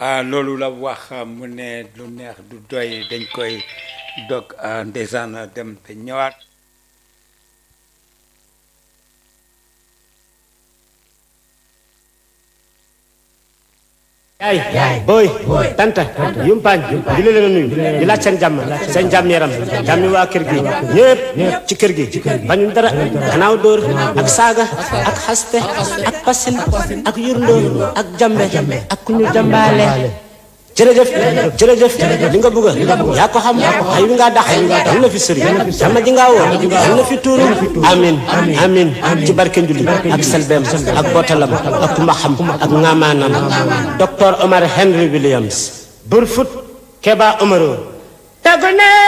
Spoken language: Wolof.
ah loolu la wax mu ne lu neex du doy dañ koy dog ndeysaan dem te ñëwaat yaay booy tanta yumpaañ di leen a nuyu di laaj seen jàmm seen jàmm yaram jàmmi waa kër gi ñëpp ci kër gi bañu dara gannaaw dóor ak saaga ak xaste ak pasin ak yurndoo ak jambe ak ku ñu jambaale jërëjëf jërëjëf li nga bëgg yaa ko xam ay wi ngaa dax yal na fi sëri jàmm ji ngaa woo yal na fi tuuru amin amin ci barke njulli ak selbeem ak bootalam ak mbaxam ak ngamaanam docteur Omar Henry Williams Burfoot Keba Omaro